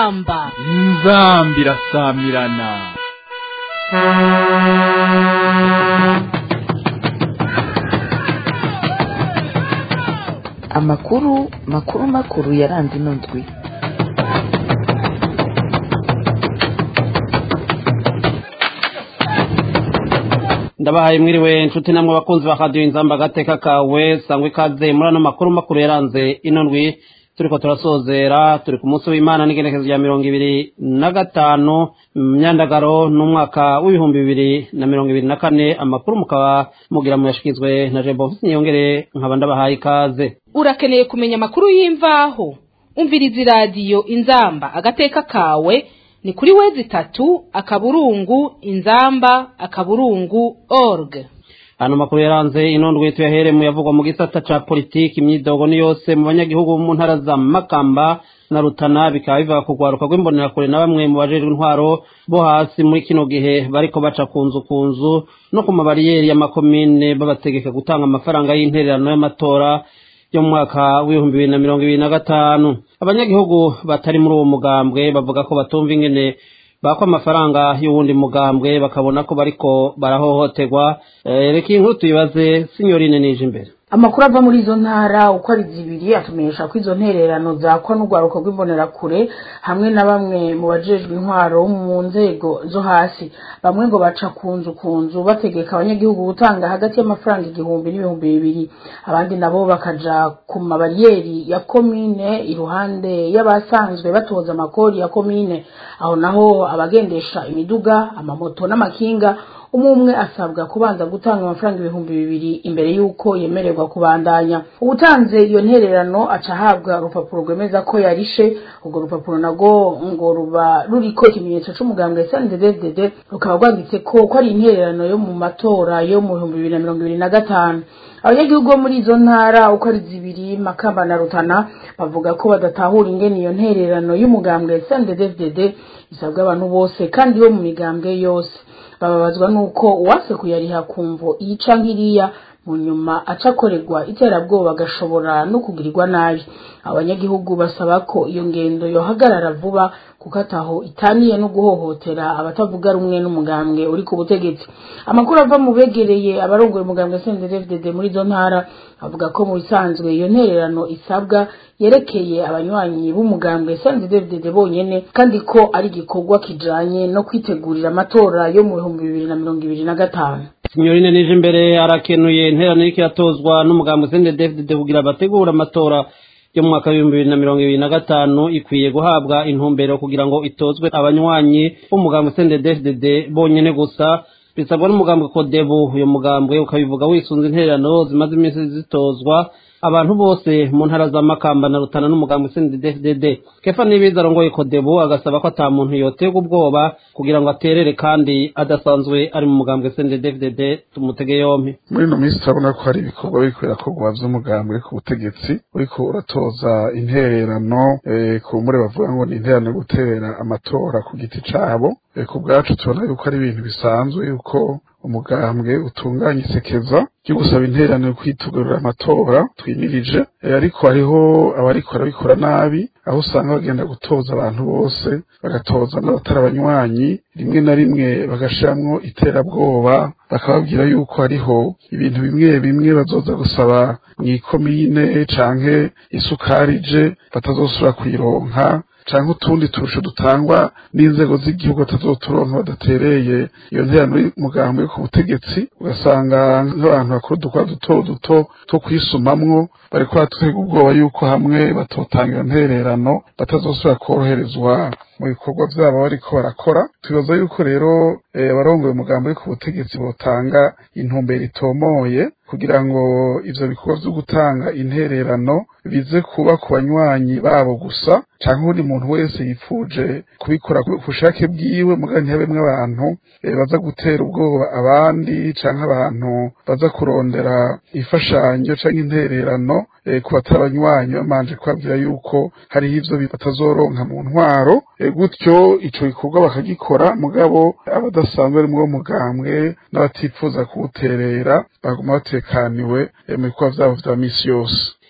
inzamba inzambi irasamirana amakuru makuru makuru yaranze ino ndwi ndabahaye mwiriwe inshuti namwe bakunzi ba radiyo inzamba agateka kawe sangwa ikaze muri ano makuru makuru yaranze ino ndwi turiko turasozera turi ku munsi w'imana n'igenekezo rya mirongo ibiri na gatanu myandagaro n'umwaka w'ibihumbi bibiri na mirongo ibiri na kane amakuru mukaba mugira muyashikizwe na jembo mfise niyongere nkaba ndabahaye ikaze urakeneye kumenya amakuru y'imvaho umviriza iradiyo inzamba agateka kawe ni kuri wezi itatu akaburungu inzamba akaburungu org hano makuru yaranze ino ndwi tuyahere mu yavugwa mu gisata ca politiki imyidogo ni yose mu banyagihugu mu ntara za makamba na rutana bikaba biva ku rwaruka rw'imbonerakure na bamwe mu bajejwe intwaro bo hasi muri kino gihe bariko baca ku nzu ku nzu no ku mabariyeri y'amakomine babategeka gutanga amafaranga y'intererano y'amatora yo mu mwaka w'ibihumbi bibiri na mirongo ibiri na gatanu abanyagihugu batari muri uwo mugambwe bavuga ko batumva ingene bako amafaranga y'uwundi mugambwe bakabona ko bariko barahohoterwa reka iyi nkuru tuyibaze sinyorine nije imbere amakuru ava muri izo ntara uko ari zibiri atumenyesha ko izo ntererano zakwa n'urwaruko rw'imbonerakure hamwe na bamwe mu bajejwe intwaro mu nzego zo hasi bamwe ngo baca ku nzu ku nzu bategeka abanyagihugu gutanga hagati y'amafaranga igihumbi n'ibihumbi bibiri abandi nabo bakaja ku mabariyeri ya komine iruhande y'abasanzwe batoza amakori ya komine aho naho abagendesha imiduga amamoto n'amakinga umwe umwe asabwa kubanza gutanga amafaranga ibihumbi bibiri imbere y'uko yemererwa kubandanya ubutanze iyo ntererano aca ahabwa urupapuro rwemeza ko yarishe urwo rupapuro narwo ngo ruba ruriko ikimenyetso c'umugambwe sndddd rukaba rwanditse ko ko ari intererano yo mu matora yo mu bihumbi bibiri na mirongo ibiri na gatanu abanyagihugu bo muri izo ntara uko ari zibiri makamba na rutana bavuga ko badatahura ingene iyo ntererano y'umugambwe sndddd isabwa abantu bose kandi bo mu migambwe yose bababazwa nuko uwase kuyariha kumvo yica nkiriya mu nyuma aca akorerwa iterabwoba agashobora no kugirirwa nabi abanyagihugu basaba ko iyo ngendo yohagarara vuba kuko ataho itaniye no guhohotera abatavuga rumwe n'umugambwe uri ku butegetsi amakuru ava mu begereye abarongoye umugambwe CNDD-FDD muri izo ntara avuga ko mu bisanzwe iyo ntererano isabwa yerekeye abanywanyi b'umugambwe CNDD-FDD bonyene kandi ko ari igikorwa kijanye no kwitegurira amatora yo mu bihumbi bibiri na mirongo ibiri na gatanu sinyorine nije imbere arakenuye intererano iriko iratozwa n'umugambwe CNDD-FDD kugira bategura amatora yo mu mwaka w'ibihumbi bibiri na mirongo ibiri na gatanu ikwiye guhabwa intumbero kugira ngo itozwe abanywanyi b'umugambwe CNDD-FDD bonyene gusa bisabwa n'umugambwe kodebu uyo mugambwe ukabivuga wisunze intererano zimaze iminsi zitozwa abantu bose mu ntara za makamba na rutana n'umugambwe CNDD-FDD kefa nibiza arongoye kodebu agasaba ko ata muntu yoterwa ubwoba kugira ngo aterere kandi adasanzwe ari mu mugambwe CNDD-FDD tumutege yompi muri ino minsi turabona ko hari ibikorwa biriko birakorwa vy'umugambwe ku butegetsi uriko uratoza intererano ku mure bavuga ngo ni intererano yo guterera amatora ku giti cabo ku bwacu tubona yuko ari ibintu bisanzwe yuko umugambwe utunganya isekeza ryo gusaba intererano yo kwitugurira amatora twimirije ariko hariho abariko barabikora nabi aho usanga bagenda gutoza abantu bose bagatoza n'abatari abanywanyi rimwe na rimwe bagashiramwo iterabwoba bakababwira yuko hariho ibintu bimwe bimwe bazoza gusaba mw'ikomine canke isukari je batazosubira kuyironka canke utundi turusho dutangwa n'inzego z'igihugu batazoturonka badatereye iyo nterano y'umugambi ku butegetsi ugasanga nk'abantu bakora udukora duto duto two kwisumamwo bariko baratwega ubwoba yuko hamwe batotanga iyo ntererano batazosubira koroherezwa mu bikorwa vyabo bariko barakora twibaza yuko rero abarongoye umugambi ku butegetsi botanga intumbero itomoye kugira ngo ivyo bikorwa vyo gutanga intererano bize kuba ku banywanyi babo gusa canke uwundi muntu wese yipfuje kubikora ku bushake bwiwe muga ntihabemwo abantu baza gutera ubwoba abandi canke abantu baza kurondera imfashanyo canke intererano ku batari abanywanyi bamanje kubabwira yuko hariho ivyo batazoronka mu ntwaro gutyo ico gikorwa bakagikora mugabo abadasanzwe ari muri uwo mugambwe n'abatifuza kuwuterera baguma batekaniwe mu bikorwa vyabo vya misi yose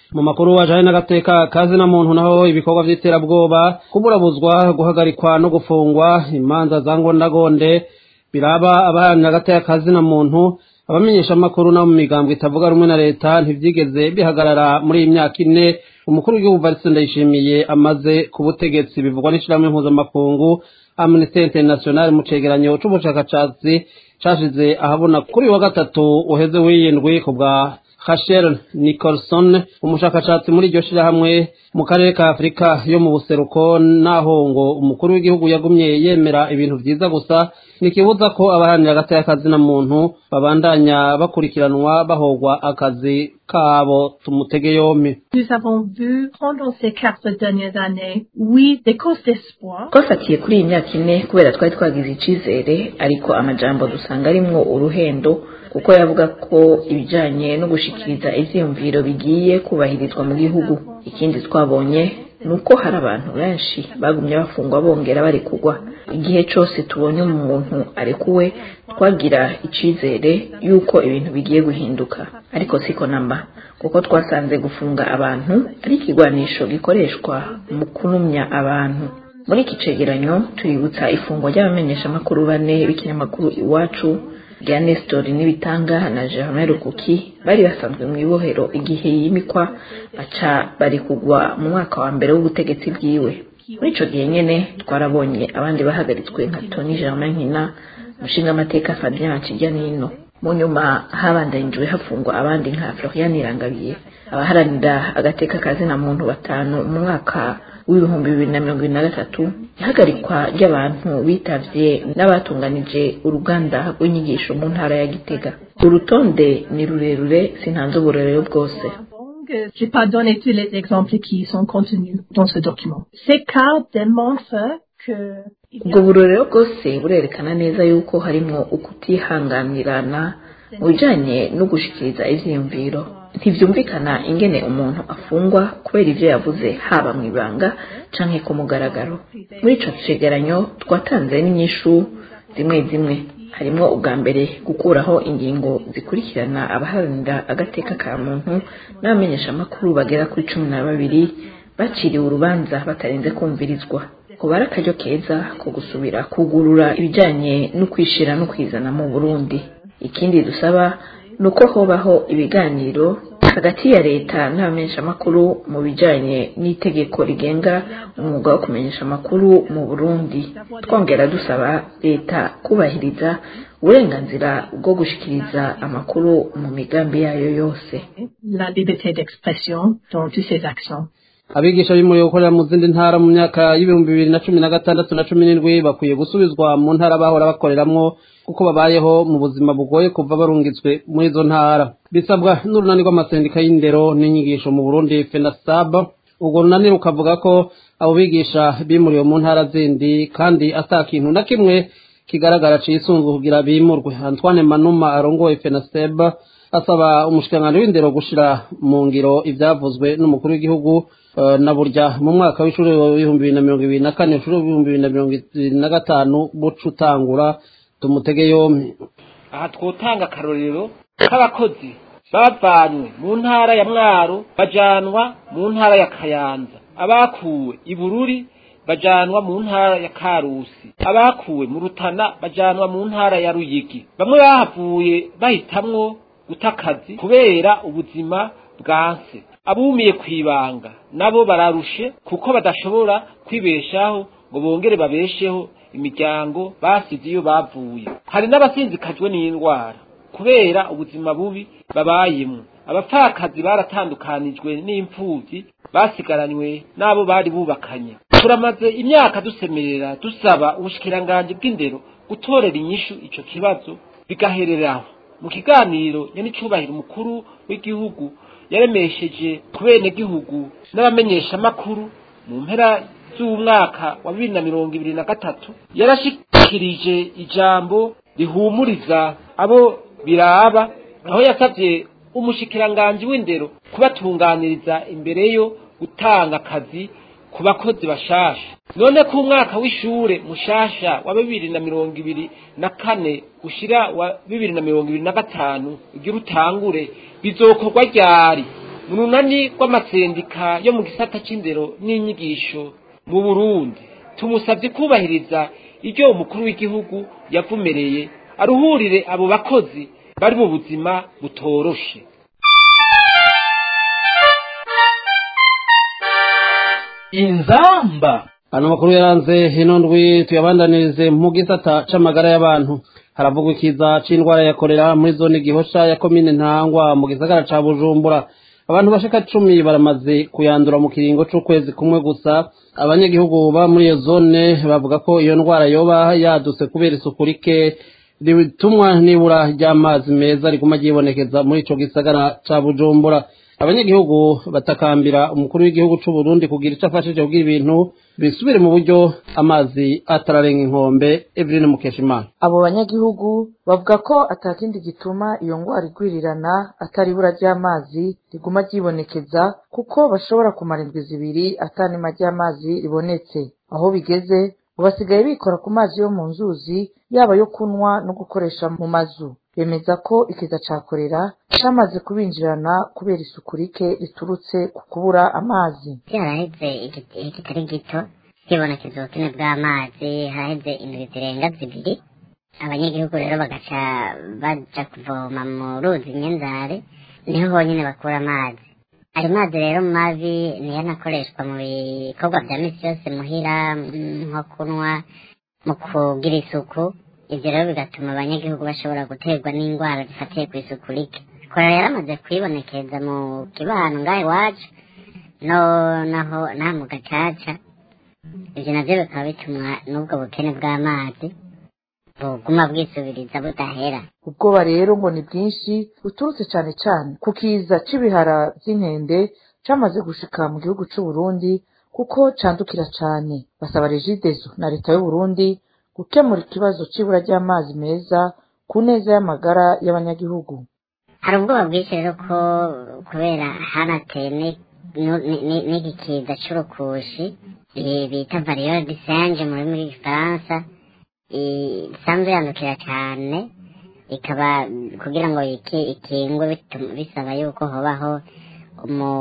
mu makuru wajanye n'agateka kazi na muntu naho ibikorwa vy'iterabwoba kuburabuzwa guhagarikwa no gufungwa imanza za ngondagonde biraba abaharanira agateka kazi na muntu abamenyesha amakuru no mu migambo itavuga rumwe na leta ntivyigeze bihagarara muri iyi myaka ine umukuru w'igihugu Valentin Ndayishimiye amaze ku butegetsi bivugwa n'ishirahamwe mpuzamakungu Amnesty International mu cegeranyo c'ubushakashatsi cashize ahabona kuri wa gatatu uheze w'iyindwi ku bwa Rachel Nicholson umushakashatsi muri iryo shirahamwe mu karere ka Afurika yo mu buseruko naho ngo umukuru w'igihugu yagumye yemera ibintu vyiza gusa nikibuza ko abaharanira agateka kazi na muntu babandanya bakurikiranwa bahogwa akazi kabo tumutege yompi Nous avons vu pendant ces quatre dernières années, oui, des causes d'espoir. twafatiye kuri iyi myaka ine kubera twari twagize icizere ariko amajambo dusanga arimwo uruhendo kuko yavuga ko ibijanye no gushikiriza ivyiyumviro bigiye kubahirizwa mu gihugu ikindi twabonye ni uko hari abantu benshi bagumye bafungwa bongera barekugwa igihe cose tubonye umuntu arekuwe twagira icizere yuko ibintu bigiye guhinduka ariko siko namba kuko twasanze gufunga abantu ari ikigwanisho gikoreshwa mu kunumya abantu muri iki cegeranyo tuributsa ifungwa ry'abamenyeshamakuru bane b'ikinyamakuru iwacu rya Nestor n'ibitanga na Germain Rukuki bari basanzwe mu ibohero igihe yimikwa baca bari kugwa mu mwaka wa mbere w'ubutegetsi bwiwe muri ico gihe nyene twarabonye abandi bahagaritswe nka Tony Germain Nkina umushingamateka Fabien Kijyanino mu nyuma habandanijwe hafungwa abandi nka Florian Irangabiye abaharanira agateka kazina muntu batanu mu mwaka w'ibihumbi bibiri na mirongo ibiri na gatatu ihagarikwa ry'abantu bitavye n'abatunganije uruganda rw'inyigisho mu ntara ya Gitega urutonde ni rurerure sintanze uburorero bwose Je n'ai pas donné tous les exemples qui sont contenus dans ce document. Ces cas démontrent que ubwo burorero bwose burerekana neza yuko harimwo ukutihanganirana mu bijanye no gushikiriza ivyiyumviro ntivyumvikana ingene umuntu afungwa kubera ivyo yavuze haba mu ibanga canke ku mugaragaro muri ico cegeranyo twatanze n'inyishu zimwe zimwe harimwo ubwa mbere gukuraho ingingo zikurikirana abaharanira agateka ka muntu n'abamenyeshamakuru bagera kuri cumi na babiri baciriwe urubanza batarenze kumvirizwa kuba ari akaryo keza ko gusubira kugurura ibijanye no kwishira no kwizana mu burundi ikindi dusaba ni uko hobaho ibiganiro hagati ya leta n'abamenyeshamakuru mu bijanye n'itegeko rigenga umwuga wo kumenyesha amakuru mu burundi twongera dusaba leta kubahiriza uburenganzira bwo gushikiriza amakuru mu migambi yayo yose la liberté d'expression dans toutes ses actions. abigisha bimuriwe gukorera mu zindi ntara mu myaka y'ibihumbi bibiri na cumi na gatandatu na cumi n'indwi bakwiye gusubizwa mu ntara bahora bakoreramwo kuko babayeho mu buzima bugoye kuva barungitswe muri izo ntara bisabwa n'urunani rw'amasendika y'indero n'inyigisho mu burundi fenasab urwo runani rukavuga ko abo bigisha bimuriwe mu ntara zindi kandi ata kintu na kimwe kigaragara cisunzwe kugira bimurwe antoine manuma arongoye fenaseb asaba umushikiranganji w'indero gushira mu ngiro ivyavuzwe n'umukuru w'igihugu eh, na burya mu mwaka w'ishuri w'ibihumbi bibiri na mirongo ibiri na kane ishuri w'ibihumbi bibiri na mirongo ibiri na gatanu buca utangura tumutege yompi aha twotanga akarorero k'abakozi bavanywe mu ntara ya mwaro bajanwa mu ntara ya kayanza abakuwe i bururi bajanwa mu ntara ya karusi abakuwe mu rutana bajanwa mu ntara ya ruyigi bamwe bahavuye bahitamwo guta akazi kubera ubuzima bwanse abumiye kwibanga nabo bararushe kuko badashobora kwibeshaho ngo bongere babesheho imiryango basize iyo bavuye hari n'abasinzikajwe n'indwara kubera ubuzima bubi babayemo abapfakazi baratandukanijwe n'imfubyi basigaranywe n'abo bari bubakanye turamaze imyaka dusemerera dusaba ubushikiranganji bw'indero gutorera inyishu ico kibazo bigahereraho mu kiganiro nyenicubahiro umukuru w'igihugu yaremesheje ku benegihugu n'abamenyeshamakuru mu mpera z'umwaka wa bibiri na mirongo ibiri na gatatu yarashikirije ijambo rihumuriza abo biraba aho yasabye umushikiranganji w'indero kubatunganiriza imbere yo gutanga akazi ku bakozi bashasha none ko umwaka w'ishure mushasha wa bibiri na mirongo ibiri na kane ushira wa bibiri na mirongo ibiri na gatanu ugira utangure bizokorwa ryari mu runani rw'amasendika yo mu gisata c'indero n'inyigisho mu burundi tumusabye kubahiriza iryo umukuru w'igihugu yavumereye aruhurire abo bakozi bari mu buzima butoroshe inzamba ano makuru yaranze ino ndwi tuyabandanirize mu gisata c'amagara y'abantu haravugwa ikiza c'indwara ya korera muri zone gihosha ya komine ntangwa mu gisagara ca bujumbura abantu bashika cumi baramaze kuyandura mu kiringo c'ukwezi kumwe gusa abanyagihugu ba muri iyo zone bavuga ko iyo ndwara yoba yadutse kubera isuku rike ritumwa n'ibura ry'amazi meza riguma ryibonekeza muri ico gisagara ca bujumbura abanyagihugu batakambira umukuru w'igihugu c'u Burundi kugira ico afashije kugira ibintu bisubire mu buryo amazi atararenga inkombe Evelyn Mukeshimana abo banyagihugu bavuga ko atakindi gituma iyo ngwara igwirirana atari ibura ry'amazi riguma ryibonekeza kuko bashobora kumara indwi zibiri atanima ry'amazi ribonetse aho bigeze ngo basigaye bikora ku mazi yo mu nzuzi yaba yo kunywa no gukoresha mu mazu bemeza ko ikiza ca korera camaze kubinjirana kubera isuku rike riturutse ku kubura amazi haraheze igihe kitari gito hibonekeza ubukene bw'amazi haraheze indwi zirenga zibiri abanyagihugu rero bagaca baja kuvoma mu ruzi nyenzare niho honyine bakura amazi ayo mazi rero mabi niyo anakoreshwa mu bikorwa vya misi yose muhira nko kunywa mu kugira isuku ivyo rero bigatuma abanyagihugu bashobora guterwa n'indwara zifatiye ku isuku rike korera yaramaze kwibonekeza mu kibano ngaha iwacu no naho naha mu gacaca ivyo navyo bikaba bitumwa n'ubwo bukene bw'amazi buguma bwisubiriza budahera ubwoba rero ngo ni bwinshi buturutse cane cane ku kiza c'ibihara vy'inkende camaze gushika mu gihugu c'u Burundi kuko candukira cane basaba regidezo na leta y'u Burundi gukemura ikibazo c'ibura ry'amazi meza ku neza y'amagara y'abanyagihugu hari ubwoba bwinshi rero ko kubera hanateye n'iki kiza c'urukushi bita variyole de singe mu rurimi rw'igifaransa isanzwe yandukira cyane ikaba kugira ngo ikingwe bisaba yuko hobaho mu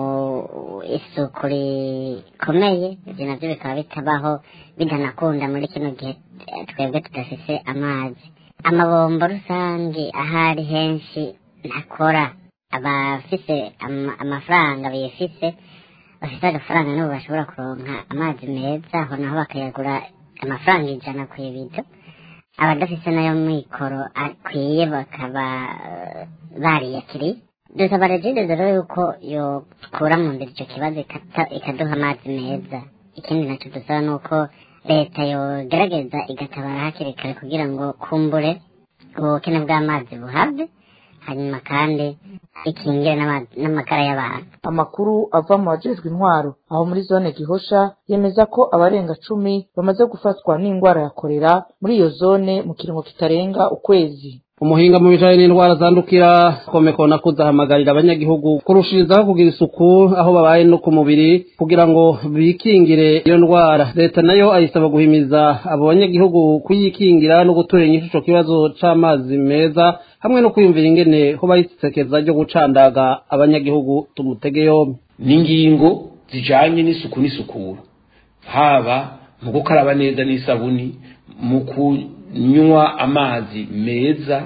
isuku rikomeye ibyo nabyo bikaba bitabaho bitanakunda muri kino gihe twebwe tudafise amazi amabombo rusange ahari henshi ntakora abafise amafaranga bifise bafise agafaranga nibo bashobora kuronka amazi meza aho naho bakayagura amafaranga ijana ku ibido abadafise nayo mikoro akwiye bakaba bariyakiriye dusaba regide rero yuko yokura mu nzira icyo kibazo ikaduha amazi meza ikindi nacyo dusaba ni uko leta yogerageza igatabara hakiri kare kugira ngo kumbure ubukene bw'amazi buhave hanyuma kandi ikingire n'amagara y'abantu amakuru ava mu bajejwe intwaro aho muri zone gihosha yemeza ko abarenga cumi bamaze gufatwa n'indwara ya korera muri iyo zone mu kiringo kitarenga ukwezi umuhinga mu bijanye n'indwara zandukira komeko na kuzahamagarira abanyagihugu kurushirizaho kugira isuku aho babaye no ku mubiri kugira ngo bikingire iyo ndwara leta nayo ayisaba guhimiza abo banyagihugu kuyikingira no gutura inyishu ico kibazo c'amazi meza hamwe no kwiyumvira ingene ho bayisekeza ryo gucandaga abanyagihugu tumutege yombi n'ingingo zijanye n'isuku n'isukura haba mu gukaraba neza n'isabuni mu kunywa amazi meza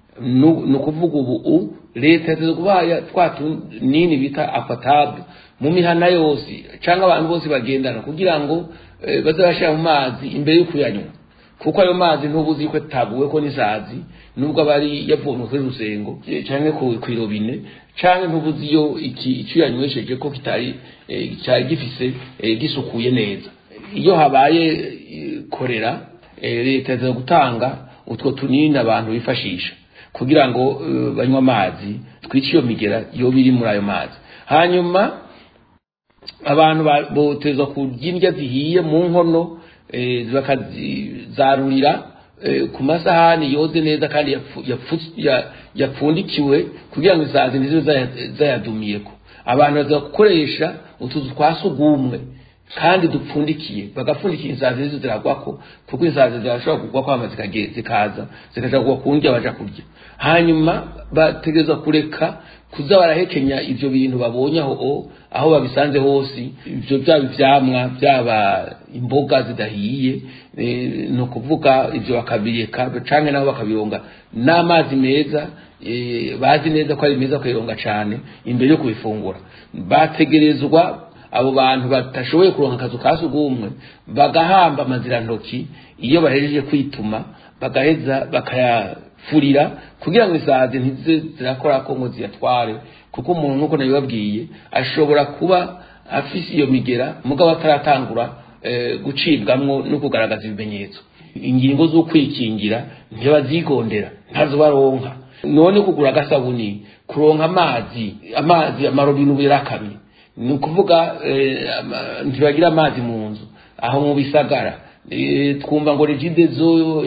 ni ukuvuga ubu leta yateze kubaya twa tunini bita afatabu mu mihana yose cyangwa abantu bose bagendana kugira ngo baze bashyira mu mazi imbere yo kuyanywa kuko ayo mazi ntubuzi ko tabuwe ko n'isazi nubwo aba ari yavomwe kuri rusengo cyangwa ku irobine cyangwa ntubuzi iyo icyo yanywesheje ko kitari cyari gifise gisukuye neza iyo habaye korera leta yaza gutanga utwo tunini abantu bifashisha kugira ngo banywe amazi twice iyo migera iyo biri muri ayo mazi hanyuma abantu botezwa kurya indya zihiye mu nkono bakazarurira ku masahani yoze neza kandi yapfundikiwe kugira ngo isazi ntizibe zayadumiyeko abantu baza gukoresha utuzu twa sugumwe kandi dupfundikiye bagapfundikiye insazi nizo ziragwako kuko insazi zirashobora kugwa kwama zikaza zikaja kugwa ku ndya baja kurya hanyuma bategerezwa kureka kuza barahekenya ivyo bintu babonye aho aho babisanze hose ivyo byaba ivyamwa byaba imboga zidahiye ni ukuvuga ivyo bakabireka canke nabo bakabironga n'amazi meza bazi neza ko ari meza kuyironga cane imbere yo kubifungura bategerezwa abo bantu batashoboye kuronka akazu ka sugumwe bagahamba amazirantoki iyo bahejeje kwituma bagaheza bakayafurira kugira ngo isazi ntize zirakora ko ngo ziyatware kuko umuntu nk'uko nabibabwiye ashobora kuba afise iyo migera mugabo ataratangura gucibwamwo no kugaragaza ibimenyetso ingingo zo kwikingira ntibazigondera ntazo baronka none kugura agasabuni kuronka amazi amazi amarobine ubu yarakamye ni ukuvuga ntibagira amazi mu nzu aho mu bisagara twumva ngo regide zo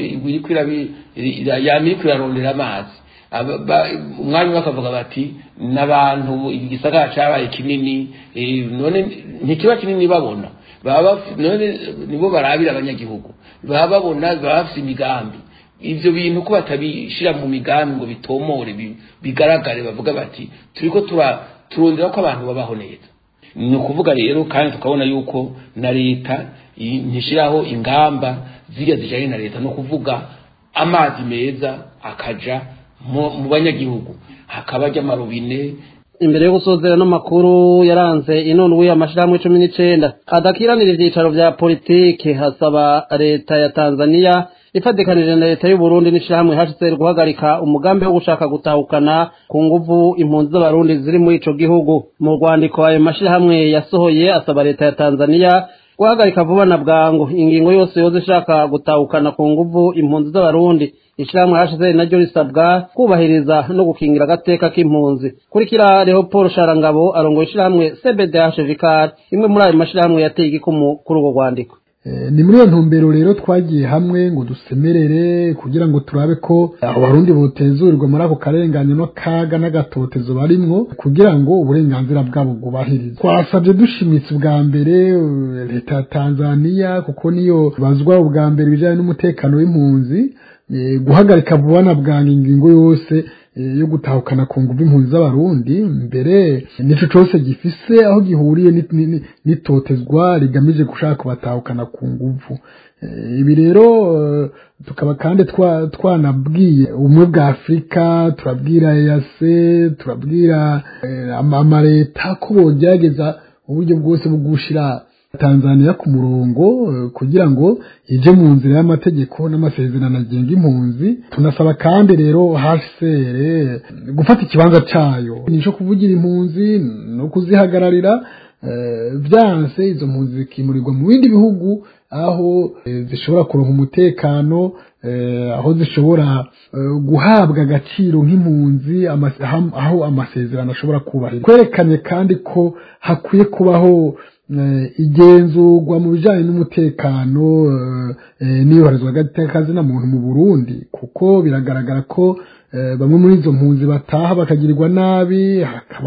yamiri irarondera amazi umwanya umwe bakavuga bati n'abantu igisagara cyabaye kinini none ntikiba kinini babona none nibo barabira abanyagihugu baba babona baba bafite imigambi ibyo bintu ko batabishyira mu migambi ngo bitomore bigaragare bavuga bati turi ko turondera ko abantu babaho neza ni ukuvuga rero kandi tukabona yuko na leta ntishyiraho ingamba ziriya zijyanye na leta ni ukuvuga amazi meza akaja mu banyagihugu hakaba ajya amarobine imbere yo gusozera n'amakuru yaranze inundwi amashirahamwe cumi n'icenda adakiranira ivyicaro vya politike hasaba leta ya tanzaniya ifatikanije na leta y'uburundi n'ishirahamwe hcr guhagarika umugambi wo gushaka gutahukana ku nguvu impunzi z'abarundi ziri muri ico gihugu mu rwandiko ayo mashirahamwe yasohoye asaba leta ya tanzaniya guhagarika vuba na bwangu ingingo yose yoza ishaka gutahukana ku nguvu impunzi z'abarundi ishirahamwe hashize naryo risabwa kubahiriza no gukingira agateka k'impunzi kurikira leopold sharangabo arongoye ishirahamwe cbdh vicar imwe muri ayo mashirahamwe yateye igikumu kuri urwo rwandiko ni muri iyo ntumbero rero twagiye hamwe ngo dusemerere kugira ngo turabe ko abarundi botezurirwa muri ako karengane no kaga n'agatotezo barimwo kugira ngo uburenganzira bwabo bwubahirizwe twasabye dushimitse ubwa mbere leta ya tanzaniya kuko niyo bazwa ubwa mbere ibijyanye n'umutekano w'impunzi guhagarika vuba na bwangu ingingo yose yo gutahukana ku nguvu impunzi z'abarundi mbere nico cose gifise aho gihuriye n'itotezwa rigamije gushaka kubatahukana ku nguvu ibi rero tukaba kandi twanabwiye ubumwe bwa afurika turabwira eyase turabwira amaleta ko bogerageza uburyo bwose bwo gushira tanzaniya ku murongo kugira ngo ije mu nzira y'amategeko n'amasezerano agenga impunzi tunasaba kandi rero hcr gufata ikibanza cyayo nico kuvugira impunzi no kuzihagararira byanse izo mpunzi zikimurirwa mu bindi bihugu aho zishobora kuronka umutekano aho zishobora guhabwa agaciro nk'impunzi aho amasezerano ashobora kubahiriza kwerekanye kandi ko hakwiye kubaho igenzurwa mu bijyanye n'umutekano n'iyoherezwa ry'akazina muntu mu burundi kuko biragaragara ko bamwe muri izo mpunzi bataha bakagirirwa nabi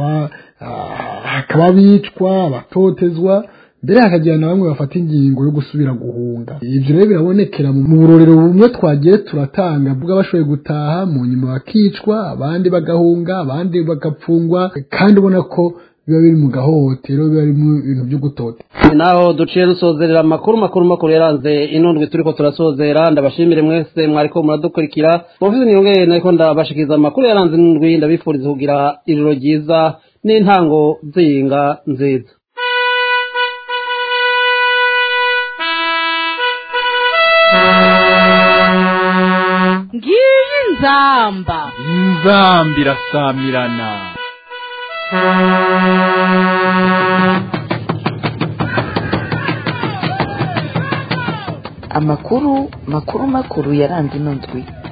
hakaba bicwa abatotezwa mbere hakagira na bamwe bafata ingingo yo gusubira guhunga ibyo rero birabonekera mu burorero bumwe twagiye turatanga bw'abashoboye gutaha mu nyuma bakicwa abandi bagahunga abandi bagapfungwa kandi ubona ko biba biri mu gahohotero biba biri mu bintu byo gutota naho duciye dusozerera amakuru makuru makuru yaranze inundwi turiko turasozera ndabashimire mwese mwariko muradukurikira muvuze niyongere nariko ndabashikiriza amakuru yaranze inundwi ndabifuriza kugira ijoro ryiza n'intango z'iyinga nziza ngiyi nzamba inzamba irasamirana amakuru makuru makuru yaranze ino ndwi